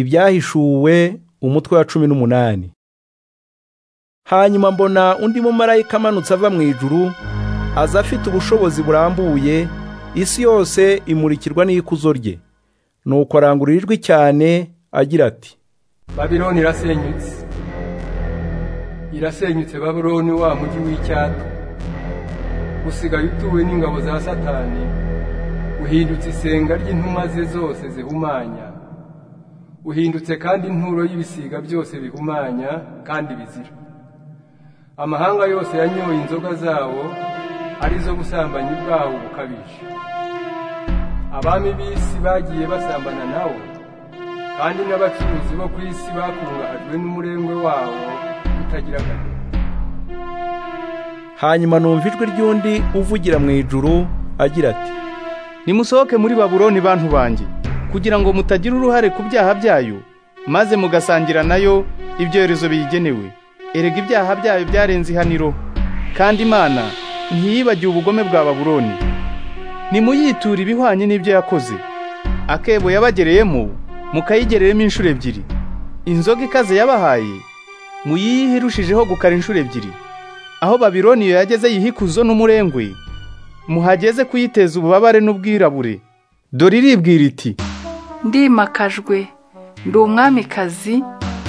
ibyahishuwe umutwe wa cumi n'umunani hanyuma mbona undi mumarayika amanutse ava mu ijuru aza afite ubushobozi burambuye isi yose imurikirwa n'ikuzo rye nuko arangurura ijwi cyane agira ati babironi irasenyutse irasenyutse babironi wa mujyi w'icyatwa usigaye utuwe n'ingabo za satani uhindutse isenga ry'intumwa ze zose zihumanya uhindutse kandi inturo y'ibisiga byose bihumanya kandi bizira amahanga yose yanyoye inzoga zawo arizo busambanyi bwawo bukabije abami b'isi bagiye basambana nawo kandi n'abacuruzi bo ku isi bakungahajwe n'umurengwe wawo utagira akamaro hanyuma numva ijwi ry'undi uvugira mu ijuru agira ati nimusohoke muri babuloni bantu banjye kugira ngo mutagira uruhare ku byaha byayo maze mugasangira nayo ibyorezo biyigenewe erega ibyaha byayo byarenze ihaniro kandi imana ntiyibagiwe ubugome bwa babuloni nimuyiture ibihwanye n'ibyo yakoze akebo yabagereyemo mukayigereremo inshuro ebyiri inzoga ikaze yabahaye muyiyihe irushijeho gukara inshuro ebyiri aho babironi iyo yageze yihikuzo n'umurengwe muhageze kuyiteza ububabare n'ubwirabure dore iribwira iti ndimakajwe ndi umwamikazi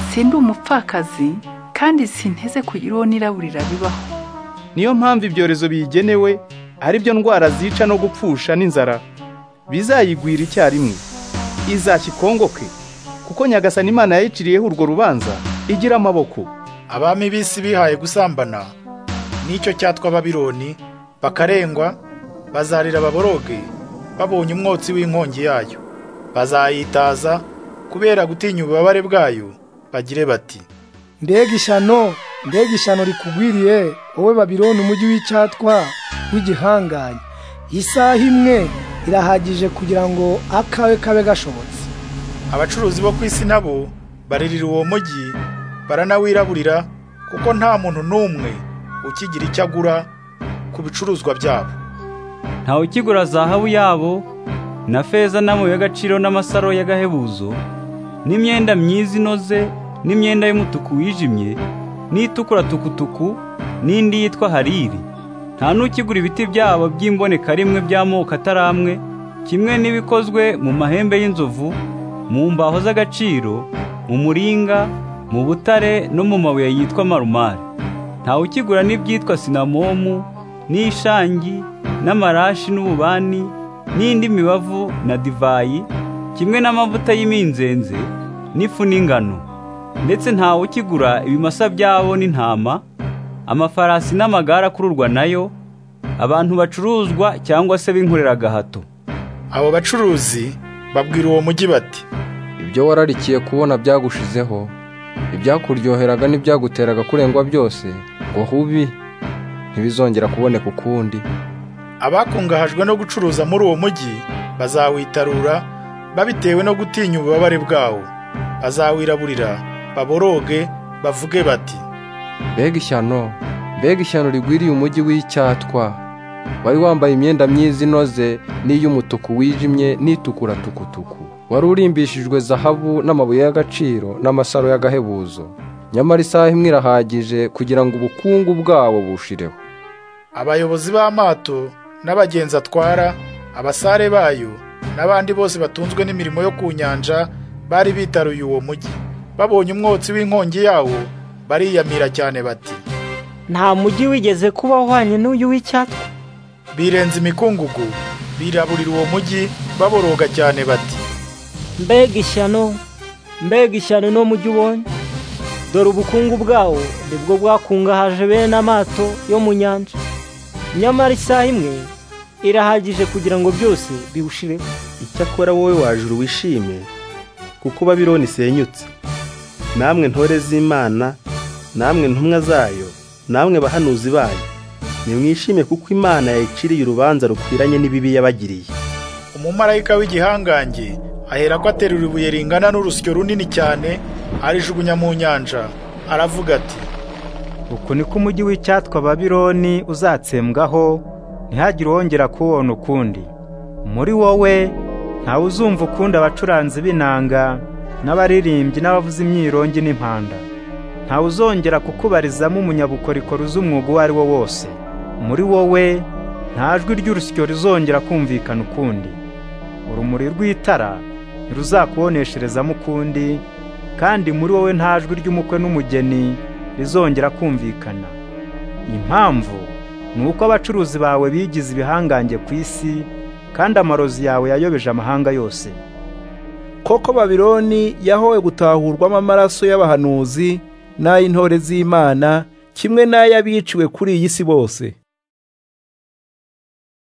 si ndi umupfakazi kandi sinteze kugira uwo niraburira bibaho niyo mpamvu ibyorezo biyigenewe ari byo ndwara zica no gupfusha n'inzara bizayigwira icyarimwe izakikongoke kuko nyagasani imana yayiciriyeho urwo rubanza igira amaboko abami b'isi bihaye gusambana n'icyo cyatwa babironi bakarengwa bazarira baboroge babonye umwotsi w'inkongi yayo bazayitaza kubera gutinya ububabare bwayo bagire bati mbega ishyano mbega ishyano rikugwiriye wowe babironi umujyi w'icyatwa w'igihangange isaha imwe irahagije kugira ngo akawe kabe gashobotse abacuruzi bo ku isi nabo baririra uwo mujyi baranawiraburira kuko nta muntu n'umwe ukigira icyo agura ku bicuruzwa byabo ntawe ukigura zahabu yabo na feza n'amabuye y'agaciro n'amasaro y'agahebuzo n'imyenda myiza inoze n'imyenda y'umutuku wijimye n'itukura tukutuku n'indi yitwa hariri nta n'ukigura ibiti byabo by'imbonekarimwe by'amoko ataramwe kimwe n'ibikozwe mu mahembe y'inzovu mu mbaho z'agaciro mu muringa mu butare no mu mabuye yitwa marumare ntawe ukigura n'ibyitwa sinamomu n'ishangi n'amarashi n'ububani n'indi mibavu na divayi kimwe n'amavuta y'iminzenze n'ifu n'ingano ndetse ntawe ukigura ibimasa byabo n'intama amafarasi n'amagare akururwa nayo abantu bacuruzwa cyangwa se binkorera agahato abo bacuruzi babwira uwo mujyi bati ibyo wararikiye kubona byagushizeho ibyakuryoheraga n'ibyaguteraga kurengwa byose ngo hubi ntibizongera kuboneka ukundi abakungahajwe no gucuruza muri uwo mujyi bazawitarura babitewe no gutinya ububabare bwawo bazawiraburira baboroge bavuge bati mbega ishyano mbega ishyano rigwiriye umujyi w'icyatwa wari wambaye imyenda myiza inoze n'iy'umutuku wijimye n'itukura tukutuku wari urimbishijwe zahabu n'amabuye y'agaciro n'amasaro y'agahebuzo nyamara isaha imwe irahagije kugira ngo ubukungu bwawo bushireho abayobozi b'amato n'abagenzi atwara abasare bayo n'abandi bose batunzwe n'imirimo yo ku nyanja bari bitaruye uwo mujyi babonye umwotsi w'inkongi yawo bariyamira cyane bati nta mujyi wigeze kuba uhwanye n'uyu w'icyatwa birenze imikungugu biraburira uwo mujyi baboroga cyane bati mbega ishyano mbega ishyano no mujyi ubonye dore ubukungu bwawo nibwo bwakungahaje bene amato yo mu nyanja nyamara isaha imwe irahagije kugira ngo byose biwushireho icyakora wowe wajuru wishime kuko babironi isenyutse namwe ntore z'imana namwe ntumwa zayo namwe bahanuzi bayo nimwishime kuko imana yayiciriye urubanza rukwiranye n'ibibi yabagiriye umumarayika w'igihangange ahera ko aterura ibuye ringana n'urusyo runini cyane arijugunya mu nyanja aravuga ati uku niko umujyi w'icyatwa babironi uzatsembwaho ntihagire uwongera kuwubona ukundi muri wowe ntawe uzumva ukundi abacuranzi b'inanga n'abaririmbyi n'abavuza imyirongi n'impanda ntawe uzongera kukubarizamo umunyabukorikori uzi umwuga uwo ari wo wose muri wowe nta jwi ry'urusyo rizongera kumvikana ukundi urumuri rw'itara ntiruzakubonesherezamo ukundi kandi muri wowe nta jwi ry'umukwe n'umugeni rizongera kumvikana impamvu ni uko abacuruzi bawe bigize ibihangange ku isi kandi amarozi yawe yayobeje amahanga yose koko babironi yahowe gutahurwamo amaraso y'abahanuzi n'ay'intore z'imana kimwe n'ay'abiciwe kuri iyi si bose